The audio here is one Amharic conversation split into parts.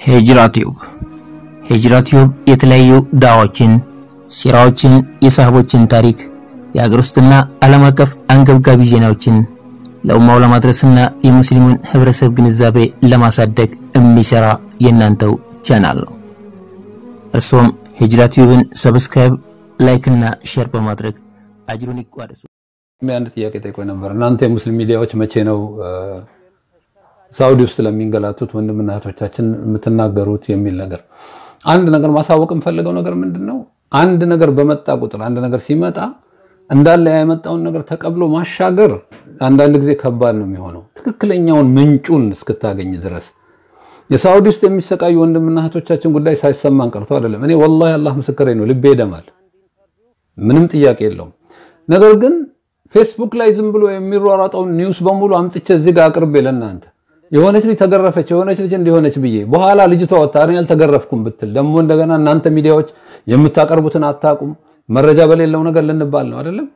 ሂጅራ ቲዩብ ሂጅራ ቲዩብ የተለያዩ ዳዋዎችን፣ ሲራዎችን፣ የሳህቦችን ታሪክ፣ የሀገር ውስጥና ዓለም አቀፍ አንገብጋቢ ዜናዎችን ለኡማው ለማድረስና የሙስሊሙን ህብረተሰብ ግንዛቤ ለማሳደግ የሚሰራ የእናንተው ቻናል ነው። እርሶም ሂጅራ ቲዩብን ሰብስክራይብ፣ ላይክ እና ሼር በማድረግ አጅሩን ይቋደሱ። አንድ ጥያቄ ጠይቆኝ ነበር። እናንተ የሙስሊም ሚዲያዎች መቼ ነው ሳውዲ ውስጥ ለሚንገላቱት ወንድምና እህቶቻችን የምትናገሩት የሚል ነገር። አንድ ነገር ማሳወቅ የምፈልገው ነገር ምንድን ነው? አንድ ነገር በመጣ ቁጥር አንድ ነገር ሲመጣ እንዳለ ያመጣውን ነገር ተቀብሎ ማሻገር አንዳንድ ጊዜ ከባድ ነው የሚሆነው ትክክለኛውን ምንጩን እስክታገኝ ድረስ። የሳውዲ ውስጥ የሚሰቃዩ ወንድምና እህቶቻችን ጉዳይ ሳይሰማን ቀርቶ አይደለም። እኔ ወላሂ አላህ ምስክሬ ነው፣ ልቤ ይደማል፣ ምንም ጥያቄ የለውም። ነገር ግን ፌስቡክ ላይ ዝም ብሎ የሚሯሯጠውን ኒውስ በሙሉ አምጥቼ እዚህ ጋር አቅርቤ ለእናንተ የሆነች ልጅ ተገረፈች፣ የሆነች ልጅ እንዲሆነች ብዬ በኋላ ልጅቷ ወጣ እኔ አልተገረፍኩም ብትል ደግሞ እንደገና እናንተ ሚዲያዎች የምታቀርቡትን አታቁም፣ መረጃ በሌለው ነገር ልንባል ነው አይደለም።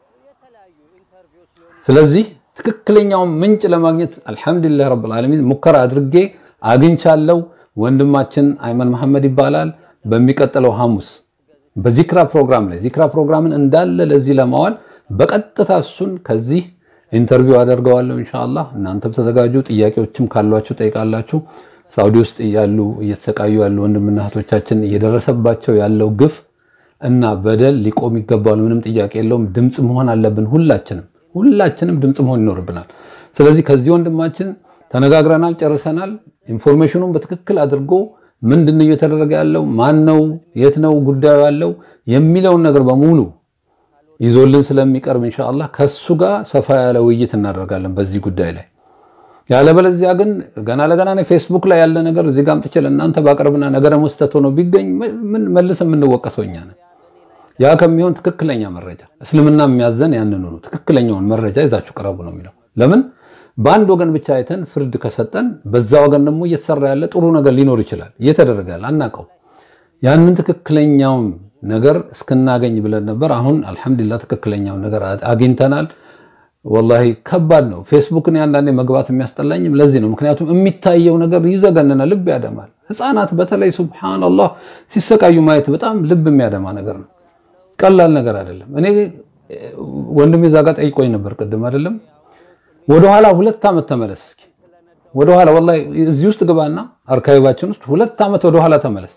ስለዚህ ትክክለኛውን ምንጭ ለማግኘት አልሐምዱሊላህ ረብል ዓለሚን ሙከራ አድርጌ አግኝቻለሁ። ወንድማችን አይመን መሐመድ ይባላል። በሚቀጥለው ሐሙስ በዚክራ ፕሮግራም ላይ ዚክራ ፕሮግራምን እንዳለ ለዚህ ለማዋል በቀጥታ እሱን ከዚህ ኢንተርቪው አደርገዋለሁ ኢንሻአላህ። እናንተም ተዘጋጁ። ጥያቄዎችም ካሏችሁ ጠይቃላችሁ። ሳውዲ ውስጥ ያሉ እየተሰቃዩ ያሉ ወንድምና እህቶቻችን እየደረሰባቸው ያለው ግፍ እና በደል ሊቆም ይገባል። ምንም ጥያቄ የለውም። ድምፅ መሆን አለብን። ሁላችንም ሁላችንም ድምፅ መሆን ይኖርብናል። ስለዚህ ከዚህ ወንድማችን ተነጋግረናል፣ ጨርሰናል። ኢንፎርሜሽኑን በትክክል አድርጎ ምንድነው እየተደረገ ያለው ማን ነው የት ነው ጉዳዩ ያለው የሚለውን ነገር በሙሉ ይዞልን ስለሚቀርብ ኢንሻአላህ ከሱ ጋር ሰፋ ያለ ውይይት እናደርጋለን በዚህ ጉዳይ ላይ። ያለበለዚያ ግን ገና ለገና ነው ፌስቡክ ላይ ያለ ነገር እዚህ ጋር አምጥቼ ለእናንተ ባቀርብና ነገረ መስጠት ሆኖ ቢገኝ ምን መልስ የምንወቀሰው እኛ ነን። ያ ከሚሆን ትክክለኛ መረጃ እስልምና የሚያዘን ያንኑ ነው። ትክክለኛውን መረጃ ይዛችሁ ቅረቡ ነው የሚለው። ለምን በአንድ ወገን ብቻ አይተን ፍርድ ከሰጠን በዛ ወገን ደግሞ እየተሰራ ያለ ጥሩ ነገር ሊኖር ይችላል። እየተደረገ ያለ አናውቀው። ያንን ትክክለኛውን ነገር እስክናገኝ ብለን ነበር። አሁን አልሐምዱሊላህ ትክክለኛውን ነገር አግኝተናል። ወላሂ ከባድ ነው። ፌስቡክን አንዳንዴ መግባት የሚያስጠላኝም ለዚህ ነው። ምክንያቱም የሚታየው ነገር ይዘገንናል፣ ልብ ያደማል። ህፃናት በተለይ ሱብሃነላህ ሲሰቃዩ ማየት በጣም ልብ የሚያደማ ነገር ነው። ቀላል ነገር አይደለም። እኔ ወንድሜ እዛ ጋር ጠይቆኝ ነበር ቅድም አይደለም ወደኋላ ሁለት ዓመት ተመለስ እስኪ ወደኋላ ወላሂ እዚህ ውስጥ ግባና አርካይባችን ውስጥ ሁለት ዓመት ወደኋላ ተመለስ።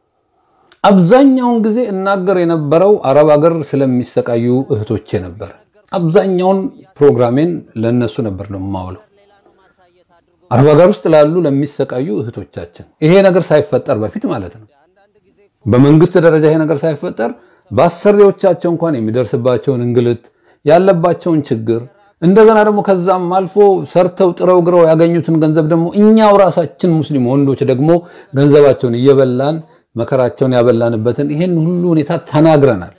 አብዛኛውን ጊዜ እናገር የነበረው አረብ ሀገር ስለሚሰቃዩ እህቶቼ ነበር። አብዛኛውን ፕሮግራሜን ለነሱ ነበር ነው የማውለው። አረብ ሀገር ውስጥ ላሉ ለሚሰቃዩ እህቶቻችን ይሄ ነገር ሳይፈጠር በፊት ማለት ነው። በመንግስት ደረጃ ይሄ ነገር ሳይፈጠር በአሰሪዎቻቸው እንኳን የሚደርስባቸውን እንግልት ያለባቸውን ችግር እንደገና ደግሞ ከዛም አልፎ ሰርተው ጥረው ግረው ያገኙትን ገንዘብ ደግሞ እኛው ራሳችን ሙስሊም ወንዶች ደግሞ ገንዘባቸውን እየበላን መከራቸውን ያበላንበትን ይሄን ሁሉ ሁኔታ ተናግረናል።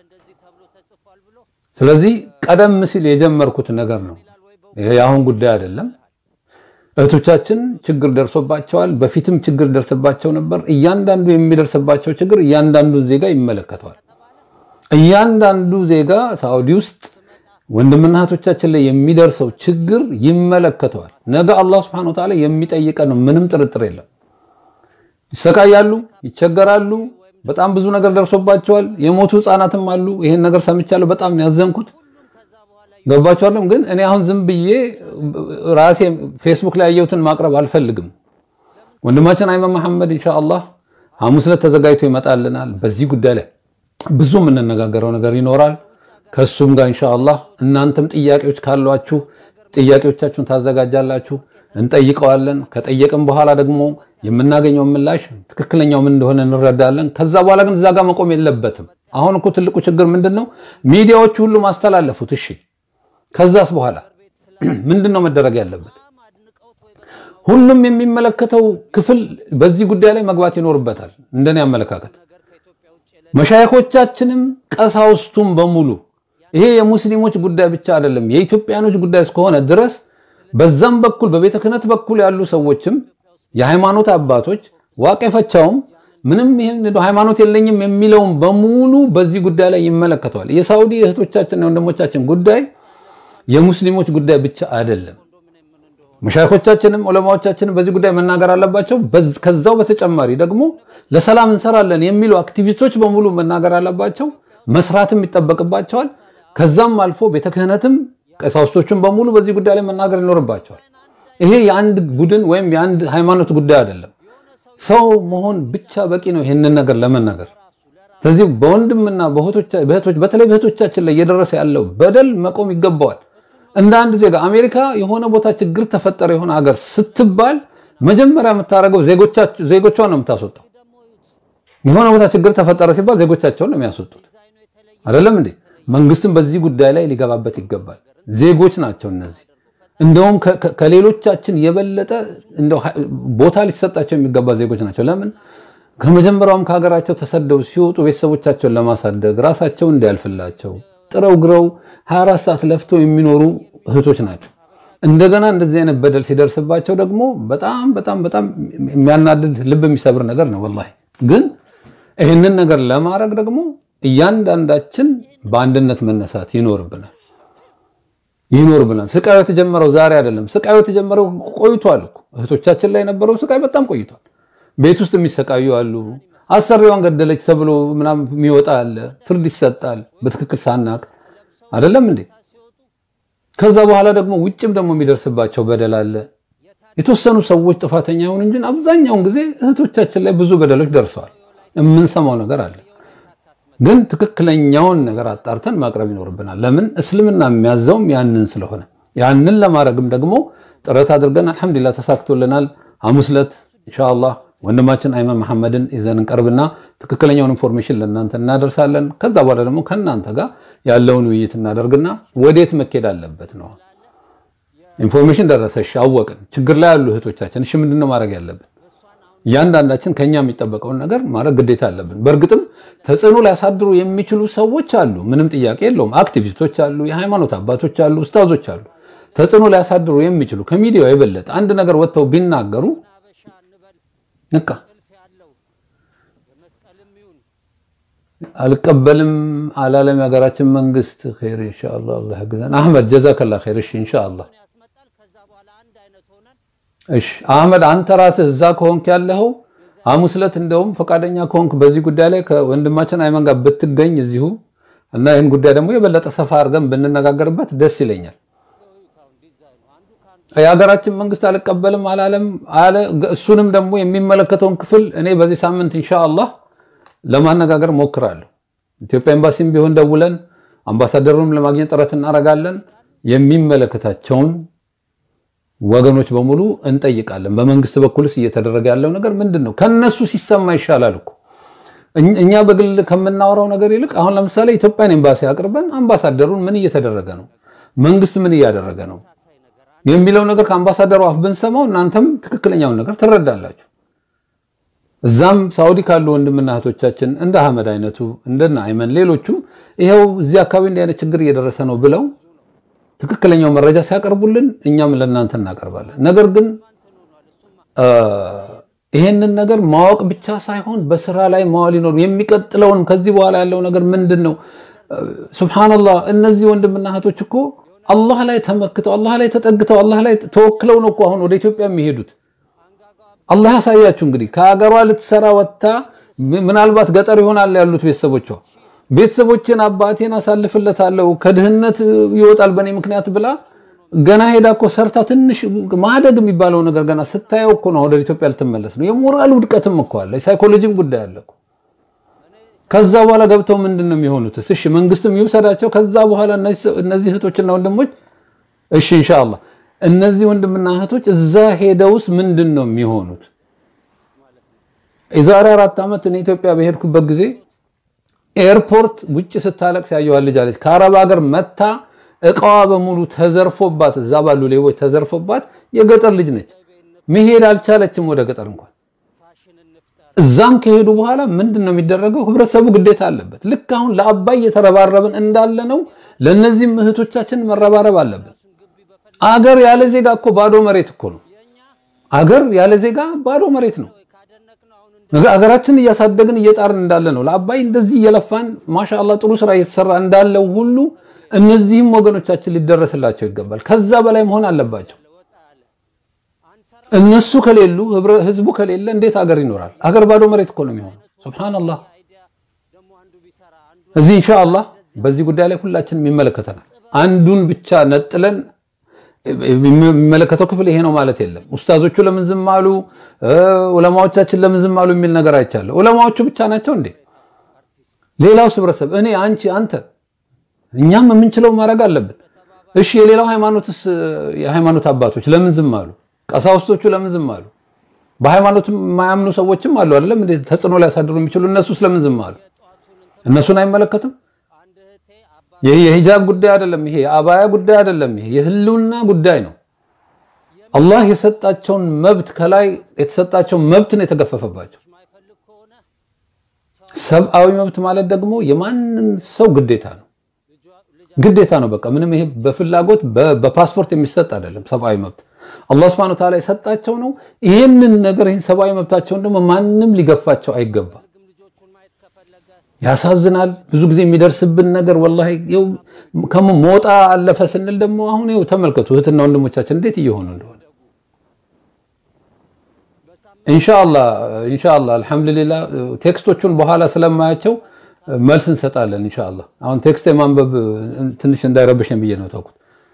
ስለዚህ ቀደም ሲል የጀመርኩት ነገር ነው። ይሄ የአሁን ጉዳይ አይደለም። እህቶቻችን ችግር ደርሶባቸዋል። በፊትም ችግር ደርስባቸው ነበር። እያንዳንዱ የሚደርስባቸው ችግር እያንዳንዱን ዜጋ ይመለከተዋል። እያንዳንዱ ዜጋ ሳውዲ ውስጥ ወንድምና እህቶቻችን ላይ የሚደርሰው ችግር ይመለከተዋል። ነገ አላህ Subhanahu Wa Ta'ala የሚጠይቀን ነው። ምንም ጥርጥር የለም። ይሰቃያሉ፣ ይቸገራሉ። በጣም ብዙ ነገር ደርሶባቸዋል። የሞቱ ህፃናትም አሉ። ይሄን ነገር ሰምቻለሁ። በጣም ነው ያዘንኩት። ገባችኋለም? ግን እኔ አሁን ዝም ብዬ ራሴ ፌስቡክ ላይ ያየሁትን ማቅረብ አልፈልግም። ወንድማችን አይመን መሐመድ ኢንሻአላህ ሐሙስ ዕለት ተዘጋጅቶ ይመጣልናል። በዚህ ጉዳይ ላይ ብዙ የምንነጋገረው ነገር ይኖራል። ከሱም ጋር ኢንሻአላህ እናንተም ጥያቄዎች ካሏችሁ ጥያቄዎቻችሁን ታዘጋጃላችሁ፣ እንጠይቀዋለን። ከጠየቅን በኋላ ደግሞ የምናገኘው ምላሽ ትክክለኛው ምን እንደሆነ እንረዳለን። ከዛ በኋላ ግን እዛ ጋር መቆም የለበትም። አሁን እኮ ትልቁ ችግር ምንድነው? ሚዲያዎቹ ሁሉ ማስተላለፉት። እሺ፣ ከዛስ በኋላ ምንድነው መደረግ ያለበት? ሁሉም የሚመለከተው ክፍል በዚህ ጉዳይ ላይ መግባት ይኖርበታል። እንደኔ አመለካከት መሻይኮቻችንም ቀሳውስቱም በሙሉ ይሄ የሙስሊሞች ጉዳይ ብቻ አይደለም፣ የኢትዮጵያኖች ጉዳይ እስከሆነ ድረስ በዛም በኩል በቤተ ክህነት በኩል ያሉ ሰዎችም የሃይማኖት አባቶች ዋቄ ፈቻውም ምንም ይሄን ሃይማኖት የለኝም የሚለውም በሙሉ በዚህ ጉዳይ ላይ ይመለከተዋል። የሳውዲ እህቶቻችንና ወንድሞቻችን ጉዳይ የሙስሊሞች ጉዳይ ብቻ አይደለም። መሻይኮቻችንም ዑለማዎቻችንም በዚህ ጉዳይ መናገር አለባቸው። ከዛው በተጨማሪ ደግሞ ለሰላም እንሰራለን የሚሉ አክቲቪስቶች በሙሉ መናገር አለባቸው፣ መስራትም ይጠበቅባቸዋል። ከዛም አልፎ ቤተ ክህነትም ቀሳውስቶችም በሙሉ በዚህ ጉዳይ ላይ መናገር ይኖርባቸዋል። ይሄ የአንድ ቡድን ወይም የአንድ ሃይማኖት ጉዳይ አይደለም። ሰው መሆን ብቻ በቂ ነው ይህንን ነገር ለመናገር። ስለዚህ በወንድምና በእህቶች በተለይ በእህቶቻችን ላይ እየደረሰ ያለው በደል መቆም ይገባዋል። እንደ አንድ ዜጋ አሜሪካ የሆነ ቦታ ችግር ተፈጠረ የሆነ ሀገር ስትባል መጀመሪያ የምታደርገው ዜጎቿን ነው የምታስወጣው። የሆነ ቦታ ችግር ተፈጠረ ሲባል ዜጎቻቸውን ነው የሚያስወጡት። አይደለም እንዴ? መንግስትም በዚህ ጉዳይ ላይ ሊገባበት ይገባል። ዜጎች ናቸው እነዚህ። እንደውም ከሌሎቻችን የበለጠ ቦታ ሊሰጣቸው የሚገባ ዜጎች ናቸው። ለምን ከመጀመሪያውም ከሀገራቸው ተሰደው ሲወጡ ቤተሰቦቻቸውን ለማሳደግ ራሳቸው እንዲያልፍላቸው ጥረው ግረው 24 ሰዓት ለፍተው የሚኖሩ እህቶች ናቸው። እንደገና እንደዚህ አይነት በደል ሲደርስባቸው ደግሞ በጣም በጣም በጣም የሚያናድድ ልብ የሚሰብር ነገር ነው ወላሂ። ግን ይህንን ነገር ለማድረግ ደግሞ እያንዳንዳችን በአንድነት መነሳት ይኖርብናል ይኖርብናል። ስቃዩ የተጀመረው ዛሬ አይደለም። ስቃዩ የተጀመረው ቆይቷል እኮ እህቶቻችን ላይ የነበረው ስቃይ በጣም ቆይቷል። ቤት ውስጥ የሚሰቃዩ አሉ። አሰሪዋን ገደለች ተብሎ ምናምን የሚወጣ አለ። ፍርድ ይሰጣል በትክክል ሳናቅ አይደለም እንዴ? ከዛ በኋላ ደግሞ ውጭም ደግሞ የሚደርስባቸው በደል አለ። የተወሰኑ ሰዎች ጥፋተኛ ይሁን እንጂ አብዛኛውን ጊዜ እህቶቻችን ላይ ብዙ በደሎች ደርሰዋል። የምንሰማው ነገር አለ። ግን ትክክለኛውን ነገር አጣርተን ማቅረብ ይኖርብናል። ለምን እስልምና የሚያዘውም ያንን ስለሆነ ያንን ለማድረግም ደግሞ ጥረት አድርገን አልሐምዱሊላህ ተሳክቶልናል። ሐሙስ ዕለት ኢንሻአላህ ወንድማችን አይመን መሐመድን ይዘን እንቀርብና ትክክለኛውን ኢንፎርሜሽን ለእናንተ እናደርሳለን። ከዛ በኋላ ደግሞ ከእናንተ ጋር ያለውን ውይይት እናደርግና ወዴት መኬድ አለበት ነው። ኢንፎርሜሽን ደረሰ፣ እሺ አወቅን። ችግር ላይ ያሉ እህቶቻችን እሺ ምንድነው ማድረግ ያለብን? እያንዳንዳችን ከኛ የሚጠበቀውን ነገር ማድረግ ግዴታ አለብን። በእርግጥም ተጽዕኖ ሊያሳድሩ የሚችሉ ሰዎች አሉ፣ ምንም ጥያቄ የለውም። አክቲቪስቶች አሉ፣ የሃይማኖት አባቶች አሉ፣ ኡስታዞች አሉ። ተጽዕኖ ሊያሳድሩ የሚችሉ ከሚዲያው የበለጠ አንድ ነገር ወጥተው ቢናገሩ በቃ አልቀበልም አላለም የሀገራችን መንግስት። ኸይር ኢንሻአላህ አላህ ያግዘን። አህመድ ጀዛከላ ኸይር። እሺ ኢንሻአላህ እሺ አህመድ አንተ ራስህ እዛ ከሆንክ ያለኸው ሐሙስ ዕለት እንደውም ፈቃደኛ ከሆንክ በዚህ ጉዳይ ላይ ከወንድማችን አይመን ጋር ብትገኝ እዚሁ እና ይህን ጉዳይ ደግሞ የበለጠ ሰፋ አድርገን ብንነጋገርበት ደስ ይለኛል። የሀገራችን መንግስት አልቀበልም አላለም አለ። እሱንም ደግሞ የሚመለከተውን ክፍል እኔ በዚህ ሳምንት ኢንሻአላህ ለማነጋገር ሞክራለሁ። ኢትዮጵያ ኤምባሲም ቢሆን ደውለን አምባሳደሩንም ለማግኘት ጥረት እናደርጋለን። የሚመለከታቸውን ወገኖች በሙሉ እንጠይቃለን። በመንግስት በኩልስ እየተደረገ ያለው ነገር ምንድን ነው? ከነሱ ሲሰማ ይሻላል እኮ እኛ በግል ከምናወራው ነገር ይልቅ አሁን ለምሳሌ ኢትዮጵያን ኤምባሲ አቅርበን አምባሳደሩን ምን እየተደረገ ነው፣ መንግስት ምን እያደረገ ነው የሚለው ነገር ከአምባሳደሩ አፍ ብንሰማው እናንተም ትክክለኛውን ነገር ትረዳላችሁ። እዛም ሳውዲ ካሉ ወንድምና እህቶቻችን እንደ አህመድ አይነቱ እንደና አይመን ሌሎቹም ይኸው እዚህ አካባቢ እንዲህ አይነት ችግር እየደረሰ ነው ብለው ትክክለኛው መረጃ ሲያቀርቡልን እኛም ለእናንተ እናቀርባለን። ነገር ግን ይሄንን ነገር ማወቅ ብቻ ሳይሆን በስራ ላይ ማዋል ይኖር የሚቀጥለውን ከዚህ በኋላ ያለው ነገር ምንድን ነው? ሱብሃንአላህ እነዚህ ወንድምና እህቶች እኮ አላህ ላይ ተመክተው አላህ ላይ ተጠግተው አላህ ላይ ተወክለው ነው እኮ አሁን ወደ ኢትዮጵያ የሚሄዱት። አላህ ያሳያችሁ እንግዲህ ከሀገሯ ልትሰራ ወጥታ ምናልባት ገጠር ይሆናል ያሉት ቤተሰቦቿ ቤተሰቦችን አባቴን አሳልፍለታለሁ ከድህነት ይወጣል በእኔ ምክንያት ብላ ገና ሄዳ እኮ ሰርታ ትንሽ ማደግ የሚባለው ነገር ገና ስታየው እኮ ነው ወደ ኢትዮጵያ ልትመለስ ነው። የሞራል ውድቀትም እኮ አለ፣ የሳይኮሎጂም ጉዳይ አለ እኮ። ከዛ በኋላ ገብተው ምንድን ነው የሚሆኑት? እሺ መንግስትም ይውሰዳቸው። ከዛ በኋላ እነዚህ እህቶችና ወንድሞች እሺ ኢንሻአላህ እነዚህ ወንድምና እህቶች እዛ ሄደውስ ምንድን ነው የሚሆኑት? የዛሬ አራት ዓመት እኔ ኢትዮጵያ በሄድኩበት ጊዜ ኤርፖርት ውጭ ስታለቅስ ያየኋት ልጅ አለች። ከአረብ ሀገር መታ እቃዋ በሙሉ ተዘርፎባት እዛ ባሉ ሌቦች ተዘርፎባት የገጠር ልጅ ነች። መሄድ አልቻለችም ወደ ገጠር እንኳን። እዛም ከሄዱ በኋላ ምንድን ነው የሚደረገው? ህብረተሰቡ ግዴታ አለበት። ልክ አሁን ለአባይ እየተረባረብን እንዳለ ነው ለእነዚህም እህቶቻችን መረባረብ አለበት። አገር ያለ ዜጋ እኮ ባዶ መሬት እኮ ነው። አገር ያለ ዜጋ ባዶ መሬት ነው። አገራችን እያሳደግን እየጣርን እንዳለ ነው። ለአባይ እንደዚህ እየለፋን ማሻአላህ ጥሩ ስራ እየተሰራ እንዳለው ሁሉ እነዚህም ወገኖቻችን ሊደረስላቸው ይገባል። ከዛ በላይ መሆን አለባቸው። እነሱ ከሌሉ ህዝቡ ከሌለ እንዴት አገር ይኖራል? አገር ባዶ መሬት እኮ ነው የሚሆነው። ሱብሃንአላህ። እዚህ ኢንሻአላህ በዚህ ጉዳይ ላይ ሁላችንም ይመለከተናል። አንዱን ብቻ ነጥለን የሚመለከተው ክፍል ይሄ ነው ማለት የለም። ኡስታዞቹ ለምን ዝም አሉ፣ ዑለማዎቻችን ለምን ዝም አሉ የሚል ነገር አይቻለሁ። ዑለማዎቹ ብቻ ናቸው እንዴ? ሌላው ህብረተሰብ፣ እኔ፣ አንቺ፣ አንተ፣ እኛም የምንችለው ማድረግ አለብን። እሺ የሌላው ሃይማኖትስ የሃይማኖት አባቶች ለምን ዝም አሉ? ቀሳውስቶቹ ለምን ዝም አሉ? በሃይማኖት የማያምኑ ሰዎችም አሉ አይደለም እንዴ? ተጽዕኖ ሊያሳድሩ የሚችሉ እነሱስ ለምን ዝም አሉ? እነሱን አይመለከትም? ይሄ የሂጃብ ጉዳይ አይደለም። ይሄ የአባያ ጉዳይ አይደለም። ይሄ የህልውና ጉዳይ ነው። አላህ የሰጣቸውን መብት ከላይ የተሰጣቸው መብት ነው የተገፈፈባቸው። ሰብአዊ መብት ማለት ደግሞ የማንም ሰው ግዴታ ነው ግዴታ ነው። በቃ ምንም ይሄ በፍላጎት በፓስፖርት የሚሰጥ አይደለም። ሰብአዊ መብት አላህ Subhanahu Wa Ta'ala የሰጣቸው ነው። ይህንን ነገር ይህን ሰብአዊ መብታቸውን ደግሞ ማንም ሊገፋቸው አይገባም። ያሳዝናል። ብዙ ጊዜ የሚደርስብን ነገር ወላሂ ይኸው ከሞጣ አለፈ ስንል ደግሞ አሁን ይኸው ተመልከቱ እህትና ወንድሞቻችን እንዴት እየሆኑ እንደሆነ። ኢንሻአላህ ኢንሻአላህ አልሐምዱሊላህ ቴክስቶቹን በኋላ ስለማያቸው መልስ እንሰጣለን ኢንሻአላህ። አሁን ቴክስት የማንበብ ትንሽ እንዳይረብሽን ብዬ ነው ተውኩት።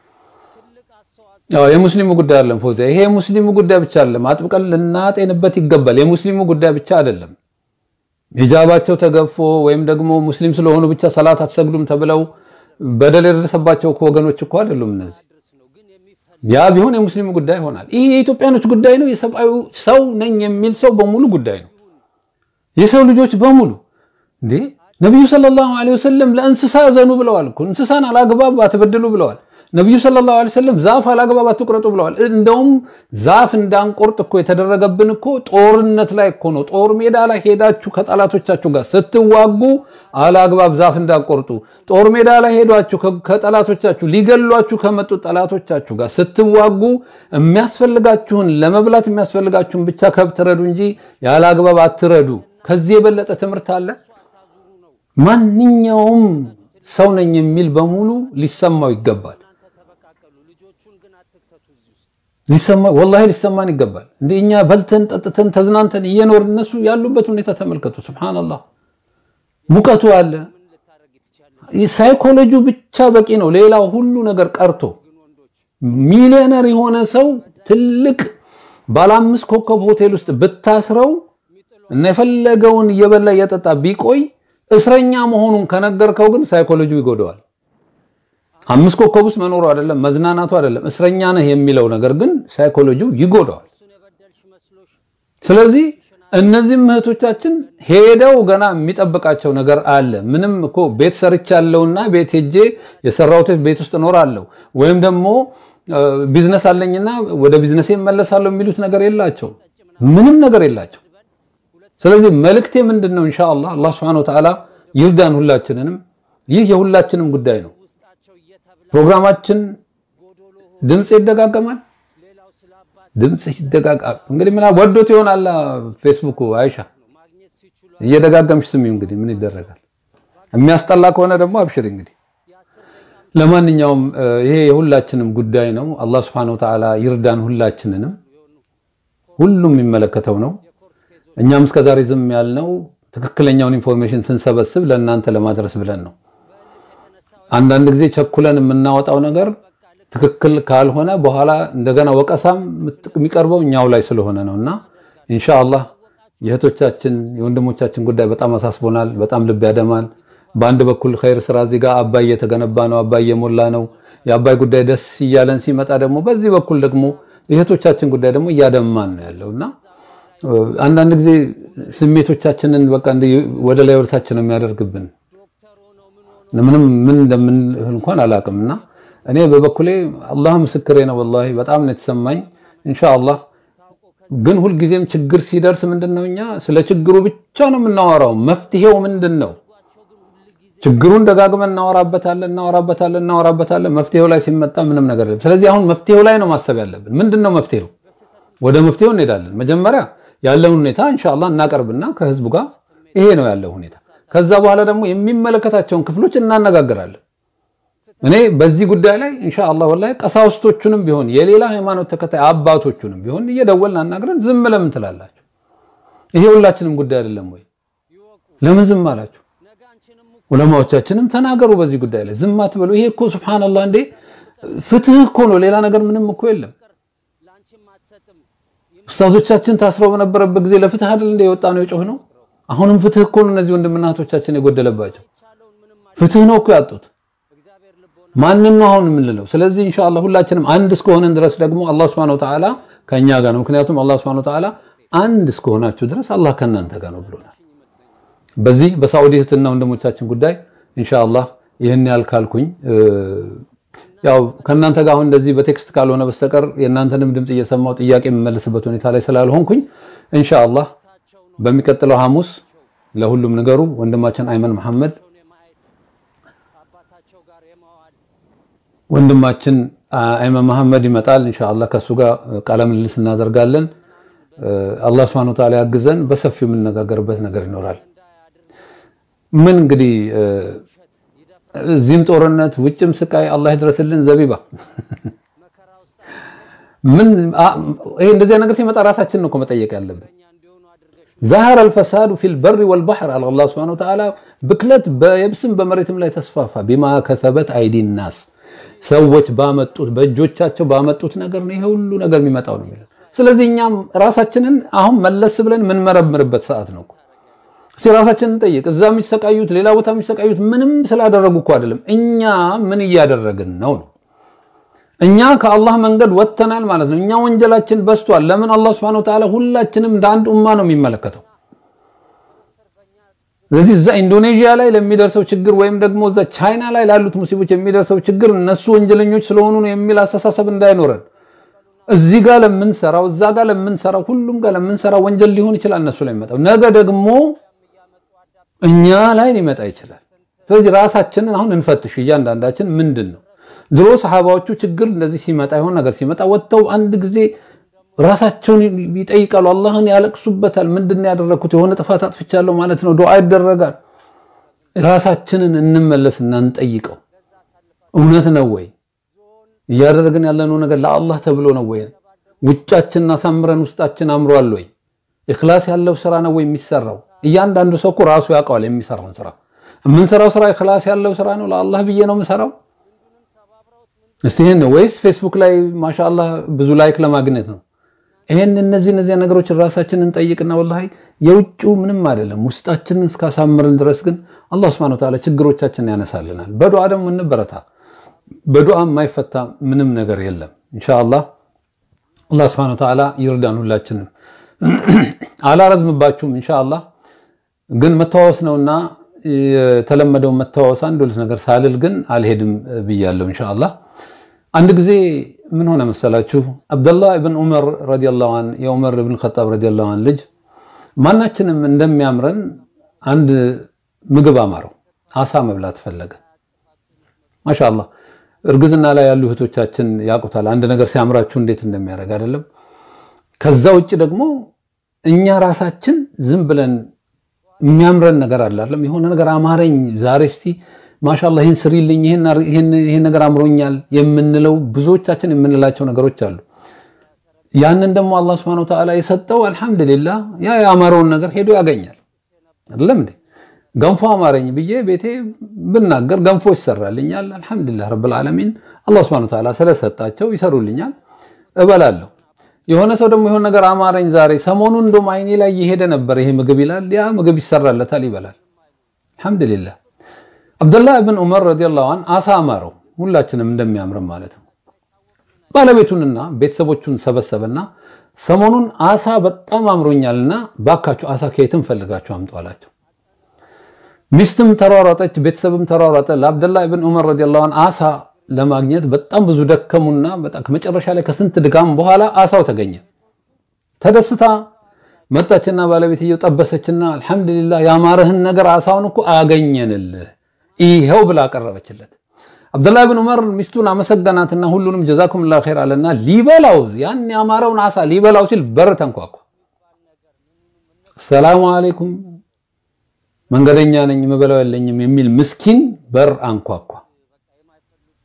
አዎ የሙስሊሙ ጉዳይ አይደለም ፎዚ፣ ይሄ የሙስሊሙ ጉዳይ ብቻ አይደለም፣ አጥብቀን ልናጤንበት ይገባል። የሙስሊሙ ጉዳይ ብቻ አይደለም። ሂጃባቸው ተገፎ ወይም ደግሞ ሙስሊም ስለሆኑ ብቻ ሰላት አትሰግዱም ተብለው በደል የደረሰባቸው ወገኖች እኮ አይደሉም እነዚህ። ያ ቢሆን የሙስሊሙ ጉዳይ ይሆናል። ይሄ የኢትዮጵያኖች ጉዳይ ነው። የሰብአዊ ሰው ነኝ የሚል ሰው በሙሉ ጉዳይ ነው። የሰው ልጆች በሙሉ እንዴ ነብዩ ሰለላሁ ዐለይሂ ወሰለም ለእንስሳ ዘኑ ብለዋል እኮ እንስሳን አላግባብ አትበድሉ ብለዋል። ነብዩ ሰለላሁ ዐለይሂ ወሰለም ዛፍ አላግባብ አትቁረጡ ብለዋል። እንደውም ዛፍ እንዳንቆርጥ እኮ የተደረገብን እኮ ጦርነት ላይ እኮ ነው። ጦር ሜዳ ላይ ሄዳችሁ ከጠላቶቻችሁ ጋር ስትዋጉ አላግባብ ዛፍ እንዳንቆርጡ፣ ጦር ሜዳ ላይ ሄዷችሁ ከጠላቶቻችሁ ሊገሏችሁ ከመጡ ጠላቶቻችሁ ጋር ስትዋጉ የሚያስፈልጋችሁን ለመብላት የሚያስፈልጋችሁን ብቻ ከብት ረዱ እንጂ ያለ አግባብ አትረዱ። ከዚህ የበለጠ ትምህርት አለ? ማንኛውም ሰው ነኝ የሚል በሙሉ ሊሰማው ይገባል። ሊሰማ ወላሂ ሊሰማን ይገባል። እንደ እኛ በልተን ጠጥተን ተዝናንተን እየኖር እነሱ ያሉበት ሁኔታ ተመልከቱ። ሱብሃንአላህ ሙቀቱ አለ። ሳይኮሎጂው ብቻ በቂ ነው። ሌላው ሁሉ ነገር ቀርቶ ሚሊዮነር የሆነ ሰው ትልቅ ባለ አምስት ኮከብ ሆቴል ውስጥ ብታስረው እና የፈለገውን እየበላ እየጠጣ ቢቆይ እስረኛ መሆኑን ከነገርከው ግን ሳይኮሎጂው ይጎደዋል። አምስት ኮከብ ውስጥ መኖሩ አይደለም መዝናናቱ አይደለም እስረኛ ነህ የሚለው ነገር ግን ሳይኮሎጂው ይጎዳዋል። ስለዚህ እነዚህም እህቶቻችን ሄደው ገና የሚጠብቃቸው ነገር አለ። ምንም እኮ ቤት ሰርቻለሁና ቤት ሄጄ የሰራሁት ቤት ውስጥ እኖራለሁ ወይም ደግሞ ቢዝነስ አለኝና ወደ ቢዝነሴ እመለሳለሁ የሚሉት ነገር የላቸው፣ ምንም ነገር የላቸው። ስለዚህ መልእክቴ ምንድን ነው? ኢንሻአላህ አላህ Subhanahu Wa Ta'ala ይርዳን ሁላችንንም። ይህ የሁላችንም ጉዳይ ነው። ፕሮግራማችን ድምጽ ይደጋገማል። ድምጽ ይደጋጋል። እንግዲህ ምን ወዶት ይሆናል ፌስቡክ አይሻ እየደጋገምሽ ስሚ። እንግዲህ ምን ይደረጋል። የሚያስጠላ ከሆነ ደግሞ አብሽር። እንግዲህ ለማንኛውም ይሄ የሁላችንም ጉዳይ ነው። አላህ Subhanahu Wa Ta'ala ይርዳን ሁላችንንም። ሁሉም የሚመለከተው ነው። እኛም እስከዛሬ ዝም ያልነው ትክክለኛውን ኢንፎርሜሽን ስንሰበስብ ለእናንተ ለማድረስ ብለን ነው። አንዳንድ ጊዜ ቸኩለን የምናወጣው ነገር ትክክል ካልሆነ በኋላ እንደገና ወቀሳም የሚቀርበው እኛው ላይ ስለሆነ ነው እና ኢንሻአላህ የእህቶቻችን የወንድሞቻችን ጉዳይ በጣም አሳስቦናል። በጣም ልብ ያደማል። በአንድ በኩል ኸይር ስራ እዚህ ጋር አባይ እየተገነባ ነው፣ አባይ እየሞላ ነው። የአባይ ጉዳይ ደስ እያለን ሲመጣ ደግሞ በዚህ በኩል ደግሞ የእህቶቻችን ጉዳይ ደግሞ እያደማን ነው ያለው እና አንዳንድ ጊዜ ስሜቶቻችንን በቃ ወደ ላይ ወደታችን ነው የሚያደርግብን። ምንም ምን እንደምን እንኳን አላውቅምና እኔ በበኩሌ አላህ ምስክሬ ነው። ወላሂ በጣም ነው የተሰማኝ። ኢንሻአላህ ግን ሁልጊዜም ችግር ሲደርስ ምንድነው እኛ ስለ ችግሩ ብቻ ነው የምናወራው። መፍትሄው ምንድን ነው? ችግሩን ደጋግመን እናወራበታለን እናወራበታለን እናወራበታለን። መፍትሄው ላይ ሲመጣ ምንም ነገር የለም። ስለዚህ አሁን መፍትሄው ላይ ነው ማሰብ ያለብን። ምንድነው መፍትሄው? ወደ መፍትሄው እንሄዳለን። መጀመሪያ ያለውን ሁኔታ ኢንሻአላህ እናቀርብና ከህዝቡ ጋር ይሄ ነው ያለው ሁኔታ። ከዛ በኋላ ደግሞ የሚመለከታቸውን ክፍሎች እናነጋግራለን። እኔ በዚህ ጉዳይ ላይ ኢንሻአላህ ወላሂ ቀሳውስቶቹንም ቢሆን የሌላ ሃይማኖት ተከታይ አባቶቹንም ቢሆን እየደወልን አናግረን ዝም ለምን ትላላችሁ? ይሄ ሁላችንም ጉዳይ አይደለም ወይ? ለምን ዝም አላችሁ? ዑለማዎቻችንም ተናገሩ በዚህ ጉዳይ ላይ ዝም አትበሉ። ይሄ እኮ ሱብሃንአላህ እንዴ ፍትህ እኮ ነው፣ ሌላ ነገር ምንም እኮ የለም። ኡስታዞቻችን ታስረው በነበረበት ጊዜ ለፍትህ አይደል እንደ የወጣ ነው የጮህ ነው። አሁንም ፍትህ እኮ ነው እነዚህ ወንድምና እህቶቻችን የጎደለባቸው ፍትህ ነው እኮ ያጡት። ማንን ነው አሁን የምንለው? ስለዚህ ኢንሻአላህ ሁላችንም አንድ እስከሆነን ድረስ ደግሞ አላህ Subhanahu Wa Ta'ala ከኛ ጋር ነው። ምክንያቱም አላህ Subhanahu Wa Ta'ala አንድ እስከሆናችሁ ድረስ አላህ ከእናንተ ጋር ነው ብሎናል። በዚህ በሳዑዲ እህትና ወንድሞቻችን ጉዳይ ኢንሻአላህ ይህን ያህል ካልኩኝ ያው ከእናንተ ጋር አሁን እንደዚህ በቴክስት ካልሆነ በስተቀር የእናንተንም ድምፅ እየሰማው ጥያቄ የምመልስበት ሁኔታ ላይ ስላልሆንኩኝ ኢንሻአላህ በሚቀጥለው ሐሙስ ለሁሉም ነገሩ ወንድማችን አይመን መሐመድ ወንድማችን አይመን መሐመድ ይመጣል። ኢንሻአላህ ከሱ ጋር ቃለ ምልልስ እናደርጋለን። አላህ Subhanahu Wa Ta'ala ያግዘን። በሰፊው የምንነጋገርበት ነገር ይኖራል። ምን እንግዲህ እዚህም ጦርነት ውጭም ስቃይ አላህ ይድረስልን። ዘቢባ ምን ይሄ እንደዚህ ነገር ሲመጣ ራሳችን ነው እኮ መጠየቅ ያለብን። ظهر الفساد في البر والبحر على الله سبحانه وتعالى ብክለት በየብስም በመሬትም ላይ ተስፋፋ ቢማ ከሰበት አይዲ ናስ ሰዎች ባመጡት በእጆቻቸው ባመጡት ነገር ነው ይሄ ሁሉ ነገር የሚመጣው ነው የሚለው። ስለዚህ እኛም ራሳችንን አሁን መለስ ብለን የምንመረምርበት ሰዓት ነው። እስኪ ራሳችንን ጠይቅ። እዛ የሚሰቃዩት ሌላ ቦታ የሚሰቃዩት ምንም ስላደረጉ እኮ አይደለም። እኛ ምን እያደረግን ነው ነው እኛ ከአላህ መንገድ ወጥተናል ማለት ነው። እኛ ወንጀላችን በዝቷል። ለምን አላህ Subhanahu Wa Ta'ala ሁላችንም እንደ አንድ ኡማ ነው የሚመለከተው። ስለዚህ እዛ ኢንዶኔዥያ ላይ ለሚደርሰው ችግር ወይም ደግሞ እዛ ቻይና ላይ ላሉት ሙስሊሞች የሚደርሰው ችግር እነሱ ወንጀለኞች ስለሆኑ ነው የሚል አስተሳሰብ እንዳይኖረን እዚህ ጋር ለምንሰራው እዛ ጋር ለምንሰራው ሁሉም ጋር ለምንሰራው ወንጀል ሊሆን ይችላል እነሱ ላይ የሚመጣው ነገ ደግሞ እኛ ላይ ሊመጣ ይችላል። ስለዚህ ራሳችንን አሁን እንፈትሽ። እያንዳንዳችን ምንድን ነው ድሮ ሰሃባዎቹ ችግር እንደዚህ ሲመጣ የሆነ ነገር ሲመጣ ወጥተው አንድ ጊዜ ራሳቸውን ይጠይቃሉ፣ አላህን ያለቅሱበታል። ምንድን ነው ያደረኩት? የሆነ ጥፋት አጥፍቻለሁ ማለት ነው። ዱዓ ይደረጋል። ራሳችንን እንመለስና እንጠይቀው። እውነት ነው ወይ እያደረግን ያለነው ነገር ለአላህ ተብሎ ነው ወይ? ውጫችንን አሳምረን ውስጣችን አምሯል ወይ? ኢኽላስ ያለው ስራ ነው ወይ የሚሰራው? እያንዳንዱ ሰው እኮ ራሱ ያውቀዋል የሚሰራውን ስራ። የምንሰራው ስራ ኢኽላስ ያለው ስራ ነው፣ ለአላህ ብዬ ነው የምሰራው እስቲ ይሄን ነው ወይስ ፌስቡክ ላይ ማሻአላህ ብዙ ላይክ ለማግኘት ነው? ይሄን እነዚህ እነዚህ ነገሮች ራሳችንን ጠይቅና ወላሂ የውጭው ምንም አይደለም። ውስጣችንን እስካሳምርን ድረስ ግን አላህ Subhanahu Wa Ta'ala ችግሮቻችንን ያነሳልናል። በዱዓ ደግሞ እንበረታ። በዱዓ የማይፈታ ምንም ነገር የለም። ኢንሻአላህ አላህ Subhanahu Wa Ta'ala ይርዳን ሁላችንም። አላረዝምባችሁም። ኢንሻአላህ ግን መተዋወስ ነውና የተለመደው መተዋወስ አንድ ሁለት ነገር ሳልል ግን አልሄድም ብያለሁ። ኢንሻአላህ አንድ ጊዜ ምን ሆነ መሰላችሁ? አብደላህ ኢብን ዑመር ረዲየላሁ ዐን የዑመር ኢብን ኸጣብ ረዲየላሁ ዐን ልጅ ማናችንም እንደሚያምረን አንድ ምግብ አማረው፣ አሳ መብላት ፈለገ። ማሻአላህ እርግዝና ላይ ያሉ እህቶቻችን ያውቁታል። አንድ ነገር ሲያምራችሁ እንዴት እንደሚያደርግ አይደለም። ከዛ ውጭ ደግሞ እኛ ራሳችን ዝም ብለን የሚያምረን ነገር አለ አይደለም። የሆነ ነገር አማረኝ ዛሬ እስቲ ማሻአላህ ይሄን ስሪልኝ፣ ይሄን ይሄን ነገር አምሮኛል የምንለው ብዙዎቻችን የምንላቸው ነገሮች አሉ። ያንን ደግሞ አላህ Subhanahu Wa Ta'ala የሰጠው አልሐምዱሊላህ ያ ያማረውን ነገር ሄዶ ያገኛል። አይደለም እንዴ? ገንፎ አማረኝ ብዬ ቤቴ ብናገር ገንፎ ይሰራልኛል። አልሐምዱሊላህ ረብል ዓለሚን አላህ Subhanahu Wa Ta'ala ስለሰጣቸው ይሰሩልኛል፣ እበላለሁ። የሆነ ሰው ደግሞ የሆነ ነገር አማረኝ ዛሬ ሰሞኑን እንደውም አይኔ ላይ እየሄደ ነበር ይሄ ምግብ ይላል። ያ ምግብ ይሰራለታል፣ ይበላል። አልሐምዱሊላህ አብደላህ ብን ዑመር ረዲየላሁ ዐን አሳ አማረው፣ ሁላችንም እንደሚያምርም ማለት ነው። ባለቤቱንና ቤተሰቦቹን ሰበሰበና ሰሞኑን አሳ በጣም አምሮኛልና ባካችሁ አሳ ከየትም ፈልጋችሁ አምጡ አላቸው። ሚስትም ተሯሯጠች፣ ቤተሰብም ተሯሯጠ። ለአብደላህ ብን ዑመር ረዲየላሁ ዐን አሳ ለማግኘት በጣም ብዙ ደከሙና በጣም ከመጨረሻ ላይ ከስንት ድጋም በኋላ አሳው ተገኘ። ተደስታ መጣችና ባለቤትየው ጠበሰችና አልሐምዱሊላህ ያማረህን ነገር አሳውን እኮ አገኘንልህ ይሄው ብላ አቀረበችለት። አብደላህ ብን ዑመር ሚስቱን አመሰገናትና ሁሉንም ጀዛኩሙላህ ኸይር አለና ሊበላው ያን ያማረውን አሳ ሊበላው ሲል በር ተንኳኳ። ሰላሙ አለይኩም መንገደኛ ነኝ የምበላው የለኝም የሚል ምስኪን በር አንኳኳ።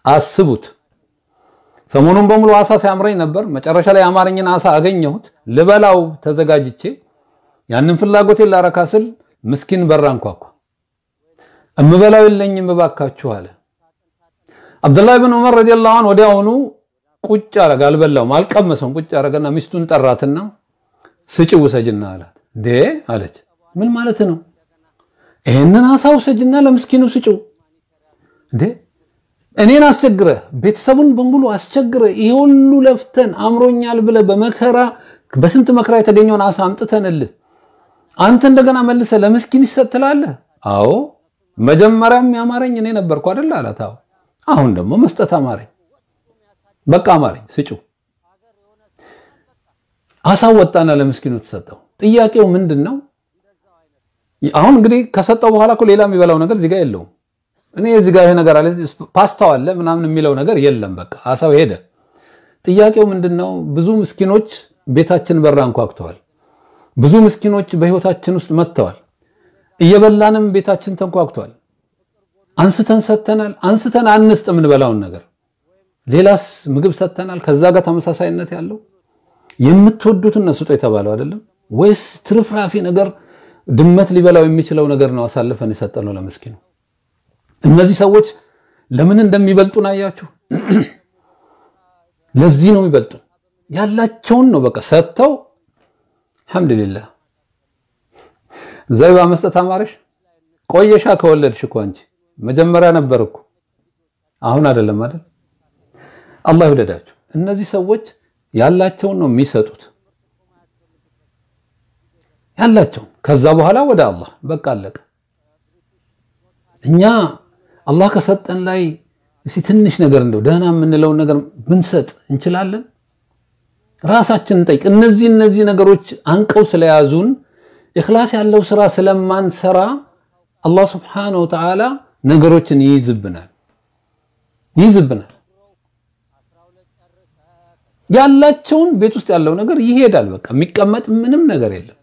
አስቡት። ሰሞኑን በሙሉ አሳ ሲያምረኝ ነበር። መጨረሻ ላይ የአማርኝን አሳ አገኘሁት። ልበላው ተዘጋጅቼ ያንን ፍላጎቴን ላረካ ስል ምስኪን በራ አንኳኳ። እምበላው የለኝም እባካችሁ አለ። አብዱላህ ብን ዑመር ረዲየላሁ ዐንሁ ወዲያውኑ ቁጭ አረገ። አልበላውም፣ አልቀመሰውም። ቁጭ አረገና ሚስቱን ጠራትና ስጪ ውሰጅና አላት። ዴ አለች። ምን ማለት ነው? ይሄንን አሳ ውሰጅና ለምስኪኑ ስጪው። እንዴ እኔን አስቸግረህ ቤተሰቡን በሙሉ አስቸግረህ ይሄ ሁሉ ለፍተን አምሮኛል ብለህ በመከራ በስንት መከራ የተገኘውን አሳ አምጥተንልህ አንተ እንደገና መልሰህ ለምስኪን ይሰጥ ትላለህ? አዎ መጀመሪያም ያማረኝ እኔ ነበርኩ አይደል አላት። አዎ አሁን ደግሞ መስጠት አማረኝ። በቃ አማረኝ፣ ስጪው። አሳው ወጣና ለምስኪኑ ተሰጠው። ጥያቄው ምንድን ነው? አሁን እንግዲህ ከሰጠው በኋላ እኮ ሌላ የሚበላው ነገር እዚህ ጋር የለውም። እኔ እዚህ ጋር ይሄ ነገር አለ ፓስታው አለ ምናምን የሚለው ነገር የለም። በቃ አሳው ሄደ። ጥያቄው ምንድን ነው? ብዙ ምስኪኖች ቤታችን በር አንኳኩተዋል። ብዙ ምስኪኖች በህይወታችን ውስጥ መጥተዋል። እየበላንም ቤታችን ተንኳኩቷል። አንስተን ሰጥተናል። አንስተን አንስጥ የምንበላውን ነገር ሌላስ ምግብ ሰጥተናል። ከዛ ጋር ተመሳሳይነት ያለው የምትወዱትን ስጡ የተባለው አይደለም ወይስ ትርፍራፊ ነገር ድመት ሊበላው የሚችለው ነገር ነው አሳልፈን የሰጠነው ለምስኪኑ? እነዚህ ሰዎች ለምን እንደሚበልጡን አያችሁ? ለዚህ ነው የሚበልጡ። ያላቸውን ነው በቃ ሰጥተው አልሐምዱሊላህ። ዘይባ መስጠት አማረሽ? ቆየሻ ከወለድሽ እኮ አንቺ መጀመሪያ ነበር እኮ አሁን አይደለም አይደል? አላህ ይወደዳቸው። እነዚህ ሰዎች ያላቸውን ነው የሚሰጡት ያላቸውን። ከዛ በኋላ ወደ አላህ በቃ አለቀ። እኛ አላህ ከሰጠን ላይ እስቲ ትንሽ ነገር እንደው ደህና የምንለውን ነገር ብንሰጥ እንችላለን? ራሳችንን እንጠይቅ። እነዚህ እነዚህ ነገሮች አንቀው ስለያዙን ኢኽላስ ያለው ስራ ስለማንሰራ አላህ ስብሓነሁ ወተዓላ ነገሮችን ይይዝብናል ይይዝብናል። ያላቸውን ቤት ውስጥ ያለው ነገር ይሄዳል። በቃ የሚቀመጥ ምንም ነገር የለም።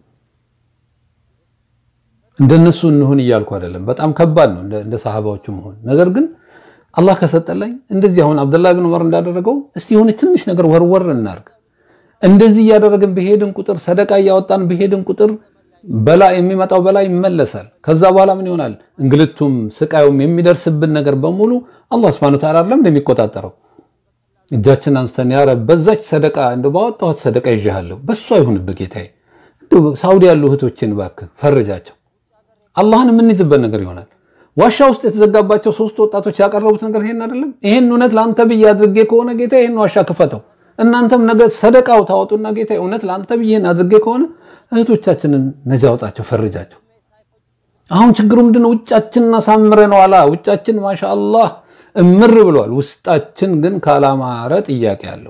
እንደነሱ እንሁን እያልኩ አይደለም። በጣም ከባድ ነው እንደ ሰሃባዎቹ መሆን። ነገር ግን አላህ ከሰጠላኝ እንደዚህ አሁን አብደላህ ብን ዑመር እንዳደረገው እስቲ የሆነ ትንሽ ነገር ወርወር እናርግ። እንደዚህ እያደረግን በሄድን ቁጥር ሰደቃ እያወጣን በሄድን ቁጥር በላ የሚመጣው በላ ይመለሳል። ከዛ በኋላ ምን ይሆናል? እንግልቱም ስቃዩም የሚደርስብን ነገር በሙሉ አላህ Subhanahu Ta'ala አይደለም እንደሚቆጣጠረው። እጃችን አንስተን ያ ረብ በዛች ሰደቃ እንደ ባወጣሁት ሰደቃ ይዤሃለሁ፣ በሷ ይሁንብህ ጌታዬ፣ እንደው ሳውዲ ያሉ እህቶችን እባክህ ፈርጃቸው። አላህን የምንይዝበት ነገር ይሆናል። ዋሻ ውስጥ የተዘጋባቸው ሶስት ወጣቶች ያቀረቡት ነገር ይሄን አይደለም። ይሄን እውነት ለአንተ ብዬ አድርጌ ከሆነ ጌታ ይሄን ዋሻ ክፈተው፣ እናንተም ነገ ሰደቃው ታወጡና ጌታ እውነት ለአንተ ብዬ ይሄን አድርጌ ከሆነ እህቶቻችንን ነጃ አውጣቸው፣ ፈርጃቸው። አሁን ችግሩ ምንድነው? ውጫችንን አሳምረነዋላ። ውጫችን ማሻአላህ እምር ብሏል። ውስጣችን ግን ካላማረ ጥያቄ አለው።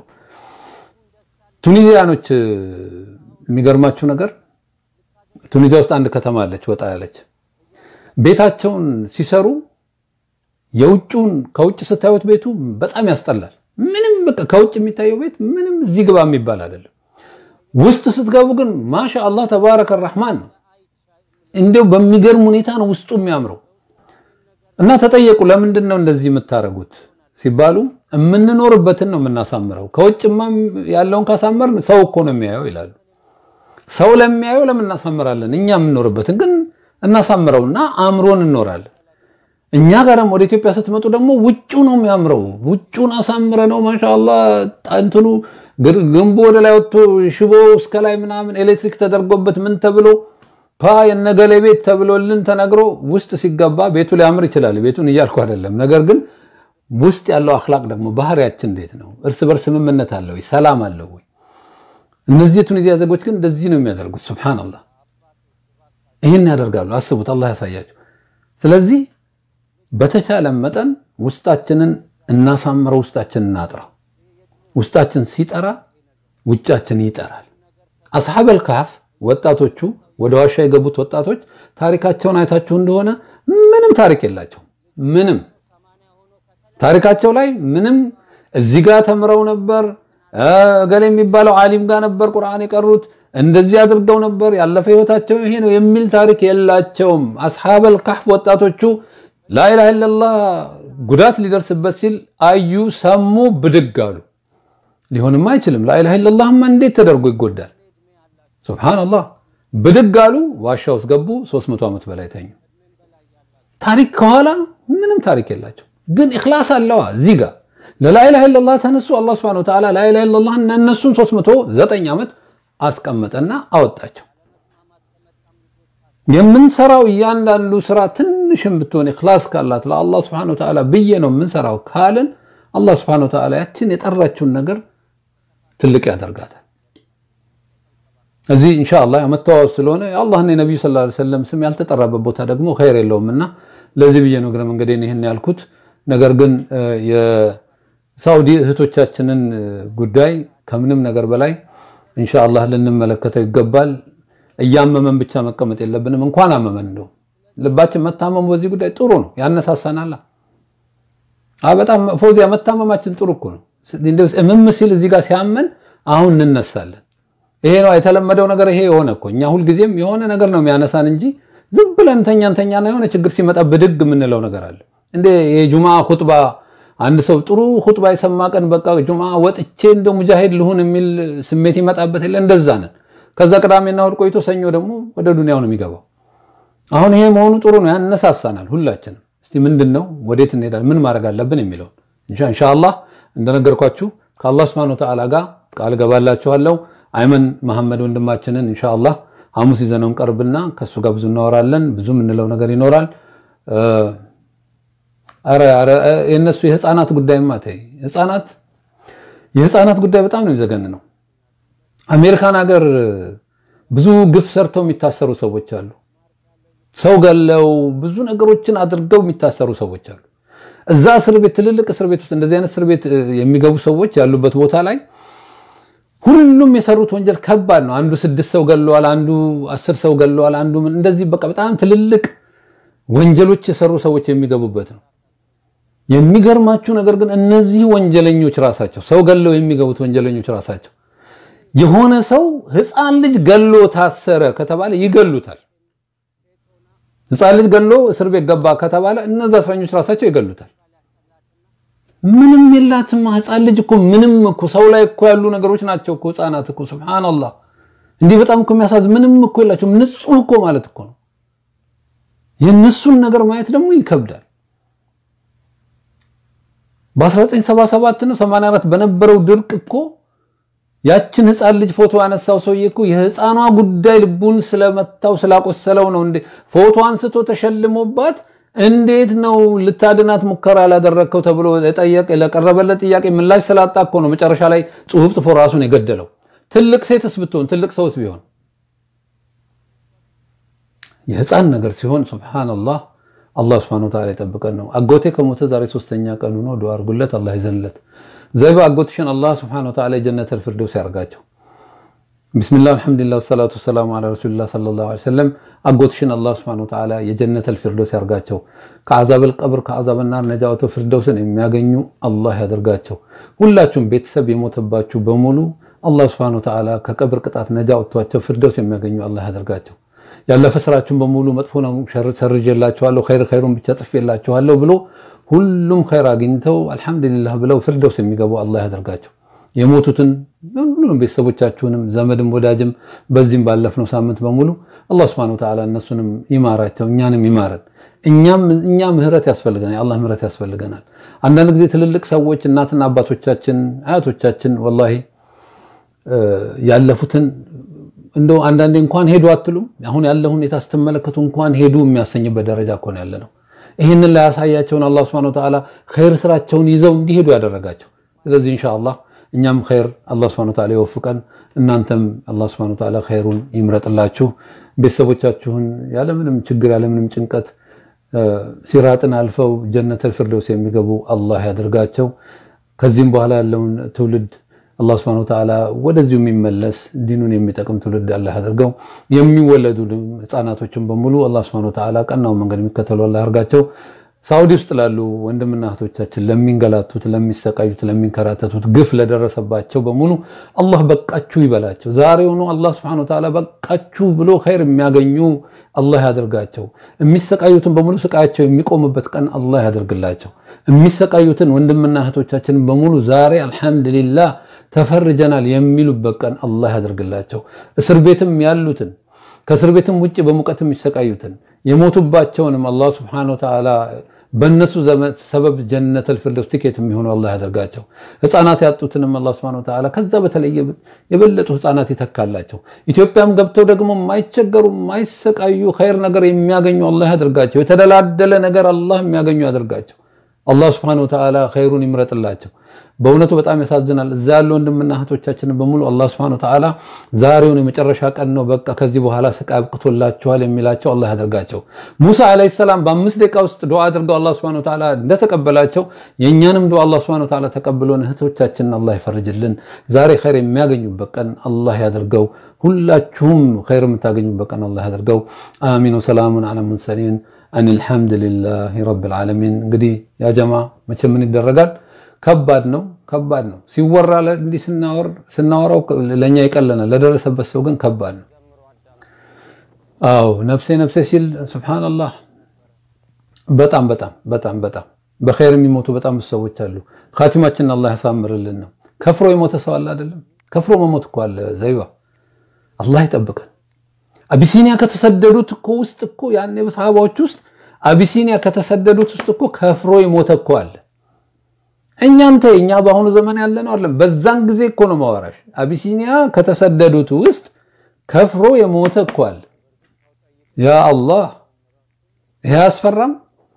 ቱኒዚያኖች የሚገርማችሁ ነገር ቱኒዚያ ውስጥ አንድ ከተማ አለች፣ ወጣ ያለች ቤታቸውን ሲሰሩ የውጭውን ከውጭ ስታዩት ቤቱ በጣም ያስጠላል። ምንም በቃ ከውጭ የሚታየው ቤት ምንም እዚህ ግባ የሚባል አይደለም። ውስጥ ስትገቡ ግን ማሻ አላህ ተባረከ ረህማን ነው። እንዲያው በሚገርም ሁኔታ ነው ውስጡ የሚያምረው። እና ተጠየቁ፣ ለምንድን ነው እንደዚህ የምታደርጉት ሲባሉ የምንኖርበትን ነው የምናሳምረው። ከውጭማ ያለውን ካሳመርን ሰው እኮ ነው የሚያየው ይላሉ። ሰው ለሚያየው ለምን እናሳምራለን? እኛ የምንኖርበትን ግን እናሳምረውና አምሮን እንኖራለን። እኛ ጋር ደግሞ ወደ ኢትዮጵያ ስትመጡ ደግሞ ውጩ ነው የሚያምረው። ውጩን አሳምረ ነው ማሻአላህ እንትኑ ግንቡ ወደ ላይ ወጥቶ ሽቦ እስከ ላይ ምናምን ኤሌክትሪክ ተደርጎበት ምን ተብሎ ፓ የነገሌ ቤት ተብሎልን ተነግሮ ውስጥ ሲገባ ቤቱ ሊያምር ይችላል። ቤቱን እያልኩ አይደለም። ነገር ግን ውስጥ ያለው አኽላቅ ደግሞ ባህሪያችን እንዴት ነው? እርስ በርስ ስምምነት አለው ወይ? ሰላም አለው ወይ? እነዚህ የቱኒዚያ ዜጎች ግን እንደዚህ ነው የሚያደርጉት። ሱብሃንአላህ ይህን ያደርጋሉ። አስቡት፣ አላህ ያሳያቸው። ስለዚህ በተቻለ መጠን ውስጣችንን እናሳምረው፣ ውስጣችንን እናጥራው። ውስጣችን ሲጠራ ውጫችን ይጠራል። አስሐበል ካፍ ወጣቶቹ ወደ ዋሻ የገቡት ወጣቶች ታሪካቸውን አይታችሁ እንደሆነ ምንም ታሪክ የላቸው። ምንም ታሪካቸው ላይ ምንም እዚህ ጋር ተምረው ነበር፣ እገሌ የሚባለው ዓሊም ጋር ነበር ቁርአን የቀሩት እንደዚህ አድርገው ነበር፣ ያለፈ ህይወታቸው ይሄ ነው የሚል ታሪክ የላቸውም። አስሐበል ካፍ ወጣቶቹ ላኢላሃ ኢለላህ ጉዳት ሊደርስበት ሲል አዩ፣ ሰሙ፣ ብድግ አሉ። ሊሆንም አይችልም። ላኢላሃ ኢለላህማ እንዴት ተደርጎ ይጎዳል? ሱብሃነላህ። ብድግ አሉ፣ ዋሻ ውስጥ ገቡ። 300 ዓመት በላይ ተኙ። ታሪክ ከኋላ ምንም ታሪክ የላቸው፣ ግን ኢኽላስ አለዋ። እዚህ ጋር ለላኢላሃ ኢለላህ ተነሱ። አላህ ሱብሃነሁ ወተዓላ ላኢላሃ ኢለላህ እና እነሱን 309 ዓመት አስቀመጠና አወጣቸው። የምንሰራው እያንዳንዱ ስራ ትንሽም ብትሆን ኢኽላስ ካላት ለአላህ ሱብሃነሁ ወተዓላ ብዬ ነው የምንሰራው ካልን አላህ ሱብሃነሁ ወተዓላ ያችን የጠራችውን ነገር ትልቅ ያደርጋታል። እዚህ ኢንሻአላህ መተዋወስ ስለሆነ የአላህና የነቢዩ ሰለላሁ ዐለይሂ ወሰለም ስም ያልተጠራበት ቦታ ደግሞ ኸይር የለውምና ለዚህ ብዬ ነው እግረ መንገዴን ይህን ያልኩት። ነገር ግን የሳውዲ እህቶቻችንን ጉዳይ ከምንም ነገር በላይ ኢንሻአላህ ልንመለከተው ይገባል። እያመመን ብቻ መቀመጥ የለብንም። እንኳን አመመን እንደው ልባችን መታመሙ በዚህ ጉዳይ ጥሩ ነው፣ ያነሳሳናል። በጣም ፎዚያ መታመማችን ጥሩ እኮ ነው። እንደው እምም ሲል እዚህ ጋር ሲያመን አሁን እንነሳለን። ይሄ ነው የተለመደው ነገር። ይሄ የሆነ እኮ እኛ ሁልጊዜም የሆነ ነገር ነው የሚያነሳን እንጂ ዝም ብለን ተኛን ተኛና የሆነ ችግር ሲመጣ ብድግ የምንለው ነገር አለ እንደ የጁማ ኹጥባ አንድ ሰው ጥሩ ኹጥባ የሰማ ቀን በቃ ጁማ ወጥቼ እንደ ሙጃሂድ ልሁን የሚል ስሜት ይመጣበት የለ እንደዛ ነን። ከዛ ቅዳሜና እሑድ ቆይቶ ሰኞ ደግሞ ወደ ዱንያው ነው የሚገባው። አሁን ይሄ መሆኑ ጥሩ ነው፣ ያነሳሳናል ሁላችንም። እስቲ ምንድን ነው ወዴት እንሄዳለን፣ ምን ማድረግ አለብን የሚለውን ኢንሻአላህ እንደነገርኳችሁ ከአላህ ሱብሓነሁ ወተዓላ ጋር ቃል ገባላችኋለሁ። አይመን መሐመድ ወንድማችንን ኢንሻአላህ ሐሙስ ይዘነው እንቀርብና ከሱ ጋር ብዙ እናወራለን። ብዙ የምንለው ነገር ይኖራል። አረ አረ የነሱ የህፃናት ጉዳይማ ተይ፣ ህፃናት የህፃናት ጉዳይ በጣም ነው የሚዘገን ነው። አሜሪካን ሀገር ብዙ ግፍ ሰርተው የሚታሰሩ ሰዎች አሉ። ሰው ገለው ብዙ ነገሮችን አድርገው የሚታሰሩ ሰዎች አሉ። እዛ እስር ቤት ትልልቅ እስር ቤት ውስጥ እንደዚህ አይነት እስር ቤት የሚገቡ ሰዎች ያሉበት ቦታ ላይ ሁሉም የሰሩት ወንጀል ከባድ ነው። አንዱ ስድስት ሰው ገለዋል፣ አንዱ አስር ሰው ገለዋል፣ አንዱ እንደዚህ በቃ በጣም ትልልቅ ወንጀሎች የሰሩ ሰዎች የሚገቡበት ነው። የሚገርማችሁ ነገር ግን እነዚህ ወንጀለኞች ራሳቸው ሰው ገለው የሚገቡት ወንጀለኞች ራሳቸው የሆነ ሰው ህፃን ልጅ ገሎ ታሰረ ከተባለ ይገሉታል። ህፃን ልጅ ገሎ እስር ቤት ገባ ከተባለ እነዛ እስረኞች ራሳቸው ይገሉታል። ምንም የላትም ህፃን ልጅ እኮ ምንም እኮ ሰው ላይ እኮ ያሉ ነገሮች ናቸው እኮ ህፃናት እኮ ሱብሃንአላህ። እንዲህ በጣም እኮ የሚያሳዝን ምንም እኮ የላቸውም። ንጹህ እኮ ማለት እኮ ነው። የእነሱን ነገር ማየት ደግሞ ይከብዳል። በ1977 ነው 84 በነበረው ድርቅ እኮ ያችን ህፃን ልጅ ፎቶ ያነሳው ሰውዬ እኮ የህፃኗ ጉዳይ ልቡን ስለመታው ስላቆሰለው ነው እንዴ ፎቶ አንስቶ ተሸልሞባት እንዴት ነው ልታድናት ሙከራ ላደረግከው ተብሎ ለቀረበለት ጥያቄ ምላሽ ስላጣ እኮ ነው መጨረሻ ላይ ጽሁፍ ጽፎ ራሱን የገደለው። ትልቅ ሴትስ ብትሆን ትልቅ ሰውስ ቢሆን የህፃን ነገር ሲሆን ሱብሃንአላህ አላህ ሱብሃነሁ ወተዓላ ይጠብቀን ነው። አጎቴ ከሞተ ዛሬ ሶስተኛ ቀኑ ነው። ዱዓ አድርጉለት፣ አላህ ይዘንለት። ዘይባ አጎትሽን አላህ ሱብሃነሁ ወተዓላ የጀነተል ፊርደውስ ያርጋቸው። ቢስሚላህ አልሐምዱሊላህ ወሰላቱ ወሰላሙ ዐላ ረሱሊላህ ሰለላሁ ዐለይሂ ወሰለም። አጎትሽን አላህ ሱብሃነሁ ወተዓላ የጀነተል ፊርደውስ ያርጋቸው። ከአዛበል ቀብር ከአዛበል ናር ነጃ ወጥተው ፊርደውስን የሚያገኙ አላህ ያደርጋቸው። ሁላችሁም ቤተሰብ የሞተባችሁ በሙሉ አላህ ሱብሃነሁ ወተዓላ ከቀብር ቅጣት ነጃ ወጥቷቸው ፊርደውስ የሚያገኙ አላህ ያደርጋቸው። ያለፈ ስራችሁን በሙሉ መጥፎ ነው ሰርጄላችኋለሁ፣ ኸይር ኸይሩን ብቻ ጽፌላችኋለሁ ብሎ ሁሉም ኸይር አግኝተው አልሐምዱሊላህ ብለው ፊርደውስ የሚገቡ አላህ ያደርጋቸው። የሞቱትን ሁሉንም ቤተሰቦቻችሁንም ዘመድም ወዳጅም በዚህም ባለፍነው ሳምንት በሙሉ አላህ ሱብሓነሁ ወተዓላ እነሱንም ይማራቸው፣ እኛንም ይማረን። እኛም እኛ ምህረት ያስፈልገናል፣ የአላህ ምህረት ያስፈልገናል። አንዳንድ ጊዜ ትልልቅ ሰዎች እናትና አባቶቻችን አያቶቻችን ወላሂ ያለፉትን እንደው አንዳንዴ እንኳን ሄዱ አትሉም? አሁን ያለ ሁኔታ ስትመለከቱ እንኳን ሄዱ የሚያሰኝበት ደረጃ እኮ ነው ያለ ነው። ይህንን ላይ ያሳያቸውን አላህ ሱብሓነሁ ወተዓላ ኸይር ስራቸውን ይዘው እንዲሄዱ ያደረጋቸው። ስለዚህ ኢንሻአላህ እኛም ኸይር አላህ ሱብሓነሁ ወተዓላ ይወፍቀን፣ እናንተም አላህ ሱብሓነሁ ወተዓላ ኸይሩን ይምረጥላችሁ። ቤተሰቦቻችሁን ያለምንም ችግር ያለምንም ጭንቀት ሲራጥን አልፈው ጀነተል ፊርደውስ የሚገቡ አላህ ያደርጋቸው። ከዚህም በኋላ ያለውን ትውልድ አላህ ሱብሓነሁ ወተዓላ ወደዚሁ የሚመለስ ዲኑን የሚጠቅም ትውልድ አላህ ያደርገው። የሚወለዱ ህፃናቶችን በሙሉ አላህ ሱብሓነሁ ወተዓላ ቀናውን መንገድ የሚከተሉ አላህ ያደርጋቸው። ሳውዲ ውስጥ ላሉ ወንድምና እህቶቻችን ለሚንገላቱት፣ ለሚሰቃዩት፣ ለሚንከራተቱት ግፍ ለደረሰባቸው በሙሉ አላህ በቃችሁ ይበላቸው። ዛሬውኑ አላህ ስብሐነሁ ወተዓላ በቃችሁ ብሎ ኸይር የሚያገኙ አላህ ያደርጋቸው። የሚሰቃዩትን በሙሉ ስቃያቸው የሚቆምበት ቀን አላህ ያደርግላቸው። የሚሰቃዩትን ወንድምና እህቶቻችን በሙሉ ዛሬ አልሐምዱሊላህ ተፈርጀናል የሚሉበት ቀን አላህ ያደርግላቸው። እስር ቤትም ያሉትን ከእስር ቤትም ውጭ በሙቀት የሚሰቃዩትን የሞቱባቸውንም አላህ ስብሐነሁ ወተዓላ በእነሱ ሰበብ ጀነተል ፊርደውስ ቲኬት የሚሆኑ አላህ ያደርጋቸው። ህፃናት ያጡትንም አላህ ሱብሓነሁ ወተዓላ ከዛ በተለየ የበለጡ ህፃናት ይተካላቸው። ኢትዮጵያም ገብተው ደግሞ የማይቸገሩ የማይሰቃዩ ኸይር ነገር የሚያገኙ አላህ ያደርጋቸው። የተደላደለ ነገር አላህ የሚያገኙ ያደርጋቸው። አላህ ሱብሓነሁ ወተዓላ ኸይሩን ይምረጥላቸው። በእውነቱ በጣም ያሳዝናል። እዛ ያሉ ወንድምና እህቶቻችንን በሙሉ አላህ ሱብሓነሁ ወተዓላ ዛሬውን የመጨረሻ ቀን ነው፣ በቃ ከዚህ በኋላ ስቃይ አብቅቶላችኋል የሚላቸው አላህ ያደርጋቸው። ሙሳ ዓለይሂ ሰላም በአምስት ደቂቃ ውስጥ ዱዓ አድርገው አላህ ሱብሓነሁ ወተዓላ እንደተቀበላቸው የእኛንም ዱዓ አላህ ሱብሓነሁ ወተዓላ ተቀብሎን እህቶቻችንን አላህ ይፈርጅልን። ዛሬ ኸይር የሚያገኙበት ቀን አላህ ያደርገው። ሁላችሁም ኸይር የምታገኙበት ቀን አላህ ያደርገው። አሚን ወሰላሙን ዐለል ሙርሰሊን አልሐምዱሊላሂ ረብል ዓለሚን። እንግዲህ ያ ጀማ መቼም ምን ይደረጋል ከባድ ነው፣ ከባድ ነው። ሲወራ እንዲህ ስናወራው ለእኛ ይቀለናል፣ ለደረሰበት ሰው ግን ከባድ ነው። አዎ ነፍሴ ነፍሴ ሲል ሱብሃነላህ። በጣም በጣም በጣም በጣም በኸይር የሚሞቱ በጣም ብዙ ሰዎች አሉ። ኻቲማችንን አላህ ያሳምርልን ነው። ከፍሮ የሞተ ሰው አለ አይደለም? ከፍሮ መሞት እኮ አለ ዘይባ። አላህ ይጠብቀን። አቢሲኒያ ከተሰደዱት እኮ ውስጥ እኮ ያኔ በሰሃባዎች ውስጥ አቢሲኒያ ከተሰደዱት ውስጥ እኮ ከፍሮ የሞተ እኮ አለ። እኛንተ እኛ በአሁኑ ዘመን ያለ ነው አይደለም። በዛን ጊዜ እኮ ነው ማወራሽ። አቢሲኒያ ከተሰደዱት ውስጥ ከፍሮ የሞተ እኮ አለ። ያ አላህ ይሄ አያስፈራም?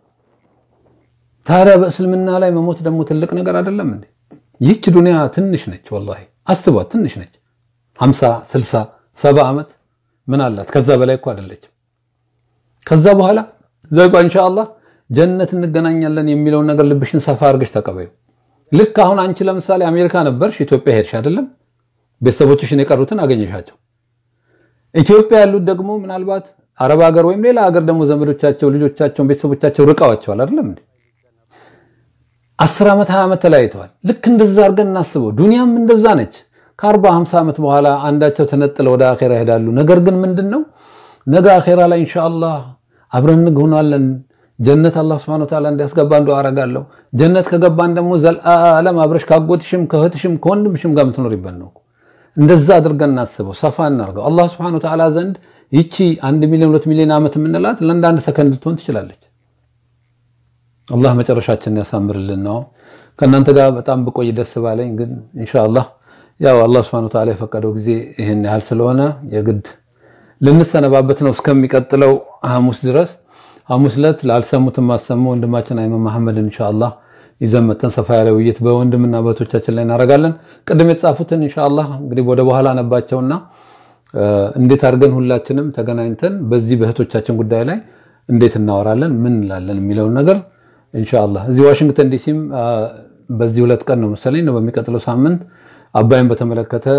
ታዲያ በእስልምና ላይ መሞት ደግሞ ትልቅ ነገር አይደለም እንዴ? ይህች ዱንያ ትንሽ ነች። ወላሂ አስቧት፣ ትንሽ ነች። 50 60 70 ዓመት ምን አላት? ከዛ በላይ እኮ አይደለችም። ከዛ በኋላ ዘጋ ኢንሻአላህ ጀነት እንገናኛለን የሚለውን ነገር ልብሽን ሰፋ አድርገሽ ተቀበዩ። ልክ አሁን አንቺ ለምሳሌ አሜሪካ ነበርሽ፣ ኢትዮጵያ ሄድሽ አይደለም? ቤተሰቦችሽን የቀሩትን አገኘሻቸው። ኢትዮጵያ ያሉት ደግሞ ምናልባት አረብ ሀገር ወይም ሌላ ሀገር ደግሞ ዘመዶቻቸው፣ ልጆቻቸውን፣ ቤተሰቦቻቸው ርቀዋቸዋል አይደለም እንዴ? አስር ዓመት ሀያ ዓመት ተለያይተዋል። ልክ እንደዛ አድርገን እናስበው። ዱንያም እንደዛ ነች። ከአርባ ሃምሳ ዓመት በኋላ አንዳቸው ተነጥለው ወደ አኼራ ይሄዳሉ። ነገር ግን ምንድን ነው ነገ አኼራ ላይ ኢንሻአላህ አብረን እንሆናለን ጀነት አላህ Subhanahu Wa Ta'ala እንዲያስገባ እንደው አረጋለሁ። ጀነት ከገባን ደግሞ ዘላለም አብረሽ ካጎትሽም ከእህትሽም ከወንድምሽም ጋር የምትኖሪበት ነው። እንደዛ አድርገን እናስበው፣ ሰፋ እናርገው። አላህ Subhanahu Wa Ta'ala ዘንድ ይቺ አንድ ሚሊዮን ሁለት ሚሊዮን ዓመት የምንላት ለአንድ ሰከንድ ልትሆን ትችላለች። አላህ መጨረሻችንን ያሳምርልን ነው። ከእናንተ ጋር በጣም ብቆይ ደስ ባለኝ፣ ግን ኢንሻአላህ ያው አላህ Subhanahu Wa Ta'ala የፈቀደው ጊዜ ይሄን ያህል ስለሆነ የግድ ልንሰነባበት ነው እስከሚቀጥለው ሐሙስ ድረስ ሐሙስ ዕለት ላልሰሙት ማሰሙ ወንድማችን አይመን መሐመድን ኢንሻአላህ ይዘን መተን ሰፋ ያለ ውይይት በወንድምና በእህቶቻችን ላይ እናደርጋለን። ቅድም የተጻፉትን ኢንሻአላህ እንግዲህ ወደ በኋላ ነባቸውና እንዴት አድርገን ሁላችንም ተገናኝተን በዚህ በእህቶቻችን ጉዳይ ላይ እንዴት እናወራለን ምን እንላለን የሚለውን ነገር ኢንሻአላህ እዚህ ዋሽንግተን ዲሲም በዚህ ሁለት ቀን ነው መሰለኝ ነው በሚቀጥለው ሳምንት አባይን በተመለከተ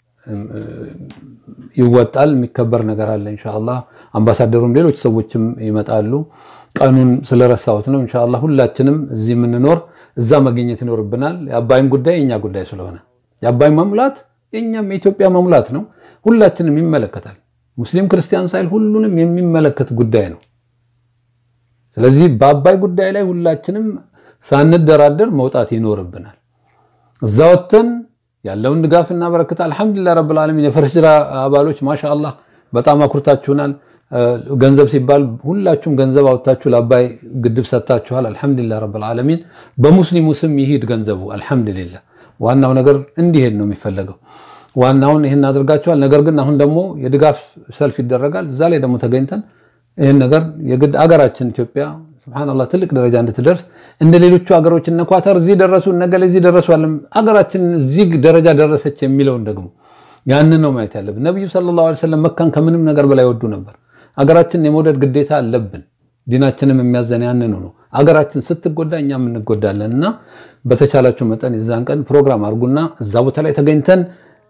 ይወጣል የሚከበር ነገር አለ ኢንሻአላህ። አምባሳደሩም ሌሎች ሰዎችም ይመጣሉ። ቀኑን ስለረሳሁት ነው። ኢንሻአላህ ሁላችንም እዚህ የምንኖር እዛ መገኘት ይኖርብናል። የአባይም ጉዳይ የኛ ጉዳይ ስለሆነ የአባይ መሙላት የኛም የኢትዮጵያ መሙላት ነው። ሁላችንም ይመለከታል። ሙስሊም ክርስቲያን ሳይል ሁሉንም የሚመለከት ጉዳይ ነው። ስለዚህ በአባይ ጉዳይ ላይ ሁላችንም ሳንደራደር መውጣት ይኖርብናል። እዛ ወጥተን ያለውን ድጋፍ እና በረከት አልሐምዱሊላህ ረብል ዓለሚን የፈረስጅራ አባሎች ማሻአላህ በጣም አኩርታችሁናል። ገንዘብ ሲባል ሁላችሁም ገንዘብ አውጥታችሁ ለአባይ ግድብ ሰጥታችኋል። አልሐምዱሊላህ ረብል ዓለሚን በሙስሊሙ ስም ይሂድ ገንዘቡ አልሐምዱሊላህ። ዋናው ነገር እንዲሄድ ነው የሚፈለገው። ዋናውን ይህን አድርጋችኋል። ነገር ግን አሁን ደግሞ የድጋፍ ሰልፍ ይደረጋል። እዛ ላይ ደግሞ ተገኝተን ይህን ነገር የግድ አገራችን ኢትዮጵያ ሱብሃንአላህ ትልቅ ደረጃ እንድትደርስ እንደ ሌሎቹ ሀገሮች እነ ኳተር እዚህ ደረሱ፣ እነ ገሌ እዚህ ደረሱ አለም አገራችን እዚህ ደረጃ ደረሰች የሚለውን ደግሞ ያንን ነው ማየት ያለብን። ነብዩ ሰለላሁ ዐለይሂ ወሰለም መካን ከምንም ነገር በላይ ወዱ ነበር። አገራችን የመውደድ ግዴታ አለብን። ዲናችንም የሚያዘን ያንኑ ነው። አገራችን ስትጎዳ እኛም እንጎዳለን እና በተቻላችሁ መጠን የዛን ቀን ፕሮግራም አድርጉና እዛ ቦታ ላይ ተገኝተን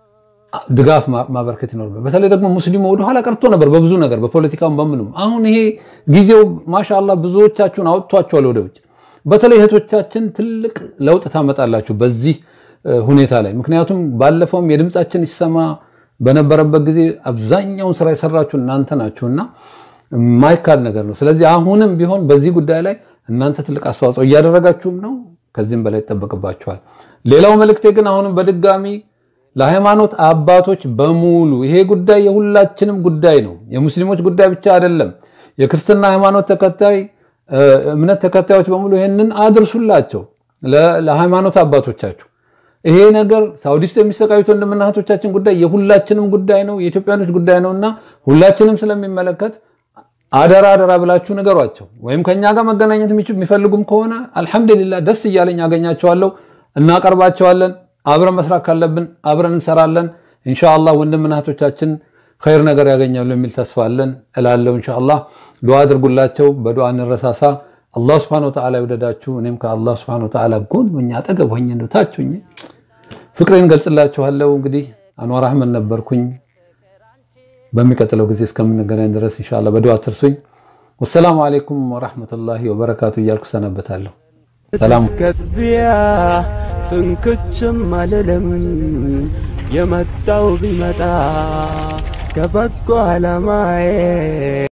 ድጋፍ ማበርከት ይኖርበት። በተለይ ደግሞ ሙስሊሙ ወደኋላ ቀርቶ ነበር በብዙ ነገር በፖለቲካም በምንም። አሁን ይሄ ጊዜው ማሻአላህ ብዙዎቻችሁን አውጥቷቸዋል ወደ ውጭ። በተለይ እህቶቻችን ትልቅ ለውጥ ታመጣላችሁ በዚህ ሁኔታ ላይ። ምክንያቱም ባለፈውም የድምፃችን ይሰማ በነበረበት ጊዜ አብዛኛውን ስራ የሰራችሁ እናንተ ናችሁና የማይካድ ነገር ነው። ስለዚህ አሁንም ቢሆን በዚህ ጉዳይ ላይ እናንተ ትልቅ አስተዋጽኦ እያደረጋችሁም ነው። ከዚህም በላይ ይጠበቅባችኋል። ሌላው መልእክቴ ግን አሁንም በድጋሚ ለሃይማኖት አባቶች በሙሉ ይሄ ጉዳይ የሁላችንም ጉዳይ ነው። የሙስሊሞች ጉዳይ ብቻ አይደለም። የክርስትና ሃይማኖት ተከታይ እምነት ተከታዮች በሙሉ ይሄንን አድርሱላቸው ለሃይማኖት አባቶቻችሁ። ይሄ ነገር ሳውዲ ውስጥ የሚሰቃዩት ወንድምና እህቶቻችን ጉዳይ የሁላችንም ጉዳይ ነው፣ የኢትዮጵያኖች ጉዳይ ነውና ሁላችንም ስለሚመለከት አደራ አደራ ብላችሁ ንገሯቸው። ወይም ከኛ ጋር መገናኘት የሚፈልጉም ከሆነ አልሐምዱሊላህ ደስ እያለኝ አገኛቸዋለሁ፣ እናቀርባቸዋለን። አብረን መስራት ካለብን አብረን እንሰራለን። ኢንሻአላህ ወንድምና እህቶቻችን ኸይር ነገር ያገኛሉ የሚል ተስፋ አለን እላለሁ። ኢንሻአላህ ዱዓ አድርጉላቸው፣ በዱዓ እንረሳሳ። አላህ Subhanahu Wa Ta'ala ይወደዳችሁ። እኔም ከአላህ Subhanahu Wa Ta'ala ጎን ሆኜ አጠገብ ሆኜ እንደው ታች ሆኜ ፍቅሬን ገልጽላችኋለሁ። እንግዲህ አንዋር አህመድ ነበርኩኝ። በሚቀጥለው ጊዜ እስከምንገናኝ ድረስ ኢንሻአላህ በዱዓ አትርሱኝ። ወሰላሙ አለይኩም ወራህመቱላሂ ወበረካቱ እያልኩ ሰነበታለሁ። ሰላም ከዚያ ፍንክችም አልልም የመጣው ቢመጣ ከበጎ ዓላማዬ